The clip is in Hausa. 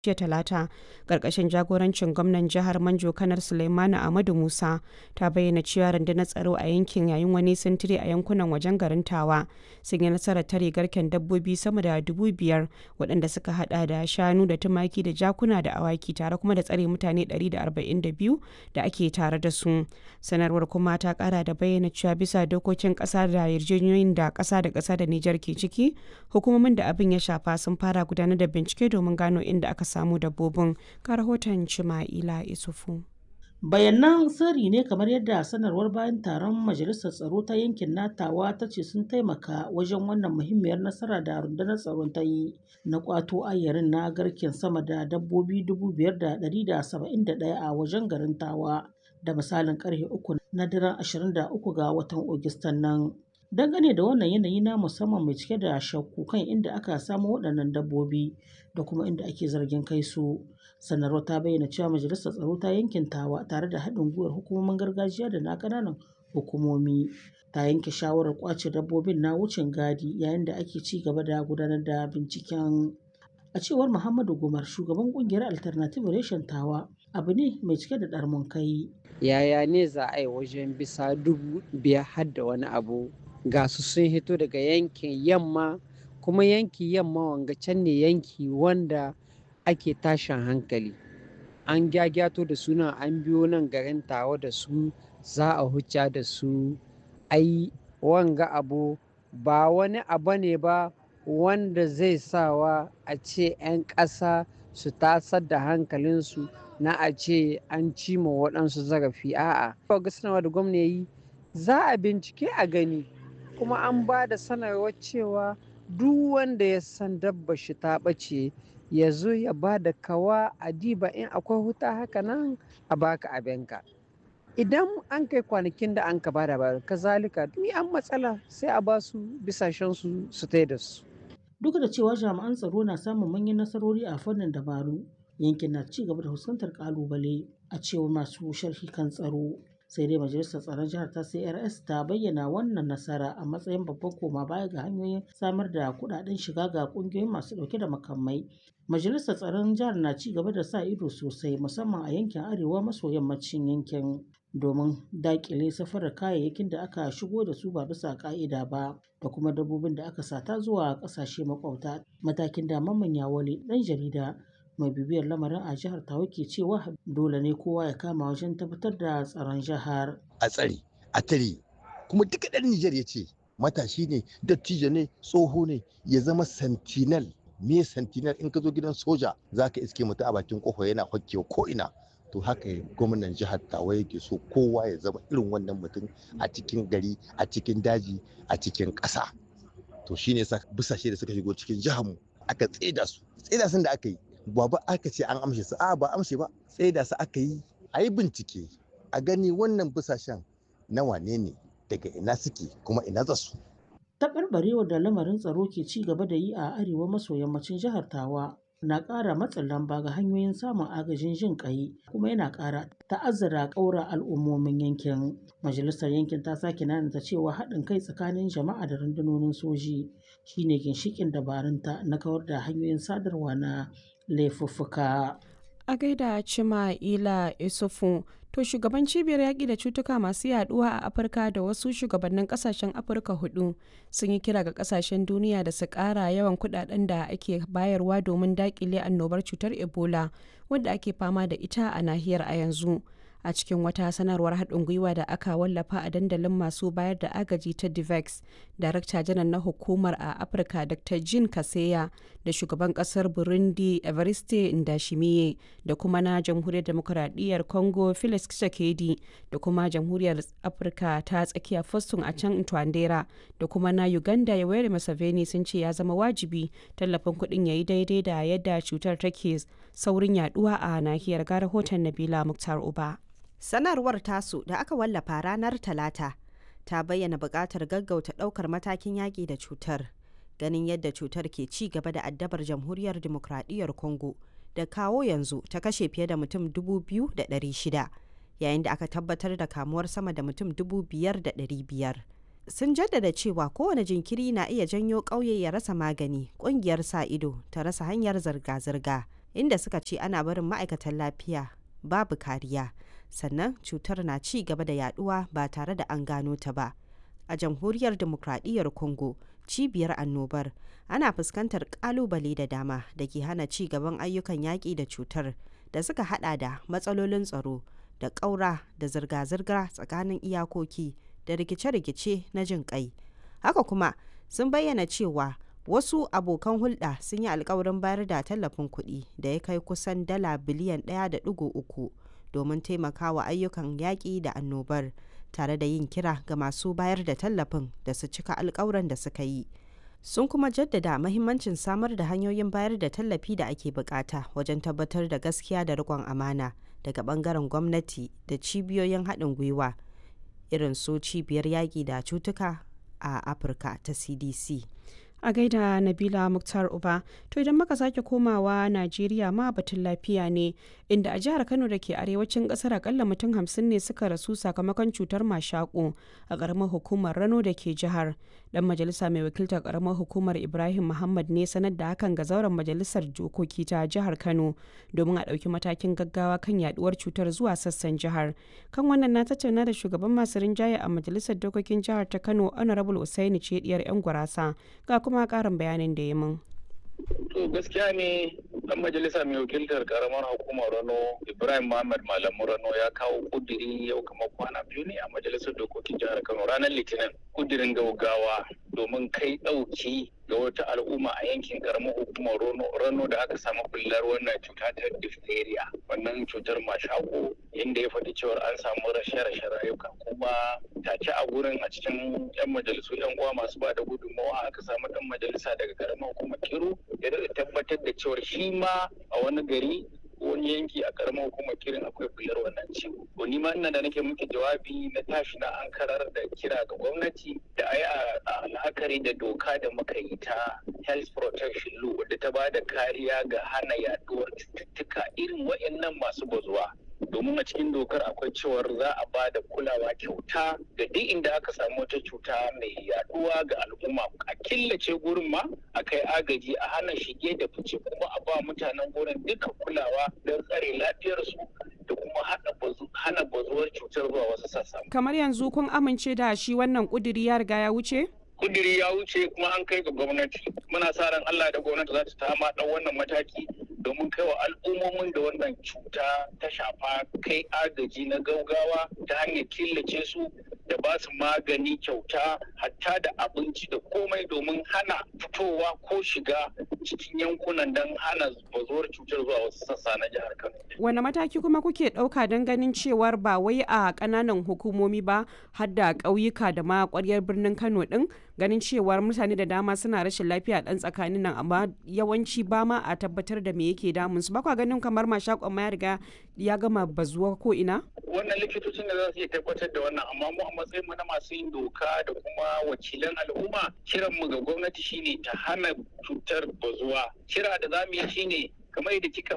jiya talata ƙarƙashin jagorancin gwamnan jihar manjo kanar suleimani ahmadu musa ta bayyana cewa rundunar tsaro a yankin yayin wani sintiri a yankunan wajen garin tawa sun yi nasarar tare garken dabbobi sama da dubu biyar waɗanda suka hada da shanu da tumaki da jakuna da awaki tare kuma da tsare mutane 142 da ake tare da su sanarwar kuma ta kara da bayyana cewa bisa dokokin ƙasa da yarjejeniyoyin da ƙasa da ƙasa da nijar ke ciki hukumomin da abin ya shafa sun fara gudanar da bincike domin gano inda aka samu dabbobin ga rahoton Cima'ila Isufu. bayanan sirri ne kamar yadda sanarwar bayan taron majalisar tsaro ta yankin natawa ta ce sun taimaka wajen wannan muhimmiyar nasara da rundunar tsaron ta yi na kwato ayyarin na garken sama da dabbobi 5,171 a wajen garin tawa da misalin karfe uku na daren 23 ga watan Ogustan nan. dangane da wannan yanayi na musamman mai cike da shakku kan inda aka samu waɗannan dabbobi da kuma inda ake zargin kai su sanarwar ta bayyana cewa majalisar tsaro ta yankin tawa tare da haɗin gwiwar hukumomin gargajiya da na ƙananan hukumomi ta yanke shawarar kwace dabbobin na wucin gadi yayin da ake ci gaba da gudanar da binciken a cewar muhammadu gumar shugaban kungiyar alternative reshen tawa abu ne mai cike da ɗarmun kai yaya ne za a yi wajen bisa dubu biyar har da wani abu ga su sun hito daga yankin yamma kuma yanki yamma wanga can ne yanki wanda ake tashin hankali an gyagyato da suna an biyo nan garin tawa da su za a hucca da su ai wanga abu ba wani abu ne ba wanda zai sawa a ce 'yan ƙasa su tasar da hankalinsu na a ce an cima waɗansu zarafi a'a ga sanarwa da gwamna yi za a bincike a gani kuma an ba da sanarwar cewa duk wanda ya san dabba shi ta ɓace ya zo ya ba da kawa a diba in akwai huta haka nan a baka abinka idan an kai kwanakin da an ka ba da ba kazalika ni an matsala sai a ba su bisashen su su tai da su duk da cewa jami'an tsaro na samun manyan nasarori a fannin dabaru yankin na ci gaba da fuskantar kalubale a cewar masu sharhi kan tsaro sai dai majalisar tsaron jihar ta crs ta bayyana wannan nasara a matsayin babban koma baya ga hanyoyin samar da kudaden shiga ga kungiyoyin masu dauke da makamai majalisar tsaron jihar na ci gaba da sa ido sosai musamman a yankin arewa maso yammacin yankin domin dakile safarar kayayyakin da aka shigo da su ba bisa ka'ida ba da kuma dabbobin da aka sata zuwa kasashe makwabta matakin da mamman yawale dan jarida mai bibiyar lamarin a jihar tawa ke cewa dole ne kowa ya kama wajen tabbatar da tsaron jihar a tsare a tare kuma duka ɗan Nijar ya ce matashi ne dattijo ne tsoho ne ya zama sentinel me sentinel in ka zo gidan soja za ka iske mutu a bakin kofa yana hokkewa ko ina to haka gwamnan jihar tawa yake so kowa ya zama irin wannan mutum a cikin gari a cikin daji a cikin ƙasa to shine sa busashe da suka shigo cikin jihar mu aka tseda su tseda sun da aka yi ba ba aka ce an amshe su a ba amshe ba sai da su aka yi a yi bincike a gani wannan busashen na wane ne daga ina suke kuma ina za su taɓarɓarewar da lamarin tsaro ke ci gaba da yi a arewa maso yammacin jihar tawa na ƙara matsin lamba ga hanyoyin samun agajin jin ƙai kuma yana ƙara ta'azzara ƙaura al'ummomin yankin majalisar yankin ta sake nanata cewa haɗin kai tsakanin jama'a da rundunonin soji shine ginshiƙin dabarunta na kawar da hanyoyin sadarwa na laifuffuka. A gaida Cima Ila Isufu, to shugaban cibiyar yaƙi da cutuka masu yaduwa a Afirka da wasu shugabannin ƙasashen Afirka hudu sun yi kira ga ƙasashen duniya da su ƙara yawan kuɗaɗen da ake bayarwa domin daƙile annobar cutar Ebola wadda ake fama da ita a nahiyar a yanzu. a cikin wata sanarwar haɗin gwiwa da aka wallafa a dandalin masu bayar da agaji ta divex darakta janar na hukumar a afirka dr jean kaseya da shugaban ƙasar burundi evariste ndashimiye da kuma na jamhuriyar demokuraɗiyyar congo felix tshisekedi da kuma jamhuriyar afirka ta tsakiya foston a can twandera da kuma na uganda yoweri museveni sun ce ya zama wajibi tallafin kuɗin ya yi daidai da yadda cutar take saurin yaduwa a nahiyar ga rahoton nabila muktar uba Sanarwar tasu da aka wallafa ranar Talata ta bayyana buƙatar gaggauta ɗaukar matakin yaƙi da cutar, ganin yadda cutar ke ci gaba da addabar jamhuriyar demokradiyyar Congo da kawo yanzu ta kashe fiye da mutum 2,600 yayin da aka tabbatar da kamuwar sama da mutum 5,500. Sun jaddada cewa kowane jinkiri na iya janyo ƙauye ya rasa magani, ƙungiyar sa ido ta rasa hanyar zirga-zirga inda suka ce ana barin ma'aikatan lafiya babu kariya sannan cutar na ci gaba da yaduwa ba tare da an gano ta ba a jamhuriyar demokradiyyar congo cibiyar annobar ana fuskantar kalubale da dama da ke hana ci gaban ayyukan yaƙi da cutar da suka hada da matsalolin tsaro da ƙaura da zirga-zirga tsakanin iyakoki da rikice-rikice na jin kai haka kuma sun bayyana cewa wasu abokan hulɗa sun yi alkawarin bayar da tallafin kuɗi da ya kai kusan dala biliyan 1.3 domin taimakawa ayyukan yaƙi da annobar tare da yin kira ga masu bayar da tallafin da su cika alkawuran da suka yi sun kuma jaddada mahimmancin samar da hanyoyin bayar da tallafi da ake bukata wajen tabbatar da gaskiya da riƙon amana daga bangaren gwamnati da cibiyoyin haɗin gwiwa irin su cibiyar yaƙi da cutuka a afirka ta cdc a gaida nabila muktar uba to idan muka sake komawa najeriya ma batun lafiya ne inda a jihar kano da ke arewacin kasar akalla mutum hamsin ne suka rasu sakamakon cutar mashaƙo a ƙaramar hukumar rano da ke jihar dan majalisa mai wakiltar ƙaramar hukumar ibrahim muhammad ne sanar da hakan ga zauren majalisar dokoki ta jihar kano domin a ɗauki matakin gaggawa kan yaduwar cutar zuwa sassan jihar kan wannan na tattauna da shugaban masu rinjaye a majalisar dokokin jihar ta kano honorable usaini ce diyar yan gurasa ga kuma karin bayanin da ya mun. To gaskiya ne dan majalisa mai wakiltar karamar hukumar Rano Ibrahim Muhammad Malamu Rano ya kawo kudiri yau kamar kwana biyu ne a majalisar dokokin jihar Kano ranar Litinin kudirin gaugawa domin kai ɗauki ga wata al'umma a yankin karamar hukumar Rano da aka samu bullar wannan cuta ta diphtheria wannan cutar mashako inda ya faɗi cewar an samu rashe-rashe rayuka kuma tace a gurin a cikin 'yan majalisu 'yan uwa masu ba da gudunmawa aka samu ɗan majalisa daga karamar hukumar Kiru ya tabbatar da cewar shi ma a wani gari wani yanki a karamar hukumar kirin akwai bular wannan ciwo. To ni ma ina da nake muke jawabi na tashi na an karar da kira ga gwamnati da ai a la'akari da doka da muka yi ta health protection law wadda ta ba da kariya ga hana yaduwar cututtuka irin waɗannan masu bazuwa. domin a cikin dokar akwai cewar za a ba da kulawa kyauta ga duk inda aka samu wata cuta mai yaduwa ga al'umma a killace gurin ma a kai agaji a hana shige da fice kuma a ba mutanen gurin duka kulawa don tsare lafiyarsu da kuma hana bazuwar cutar zuwa wasu sassa. kamar yanzu kun amince da shi wannan kuduri ya riga ya wuce? kudiri ya wuce kuma an kai ga gwamnati muna sa ran Allah da gwamnati za ta ta dan wannan mataki domin kai wa al'ummomin da wannan cuta ta shafa kai agaji na gaugawa ta hanyar killace su da ba su magani kyauta hatta da abinci da komai domin hana fitowa ko shiga cikin yankunan don hana bazuwar cutar zuwa wasu sassa na jihar Kano. Wane mataki kuma kuke ɗauka don ganin cewar ba wai a ƙananan hukumomi ba har da ƙauyuka da ma ƙwaryar birnin Kano ɗin ganin cewar mutane da dama suna rashin lafiya ɗan tsakanin nan amma yawanci ba ma a tabbatar da me yake damun su ba kwa ganin kamar mashakon ma ya riga ya gama bazuwa ko ina? Wannan likitocin da za su iya tabbatar da wannan amma mu a matsayin mu na masu yin doka da kuma wakilan al'umma kiran mu ga gwamnati shine ta hana cutar bazuwa kira da za mu yi shine kamar yadda kika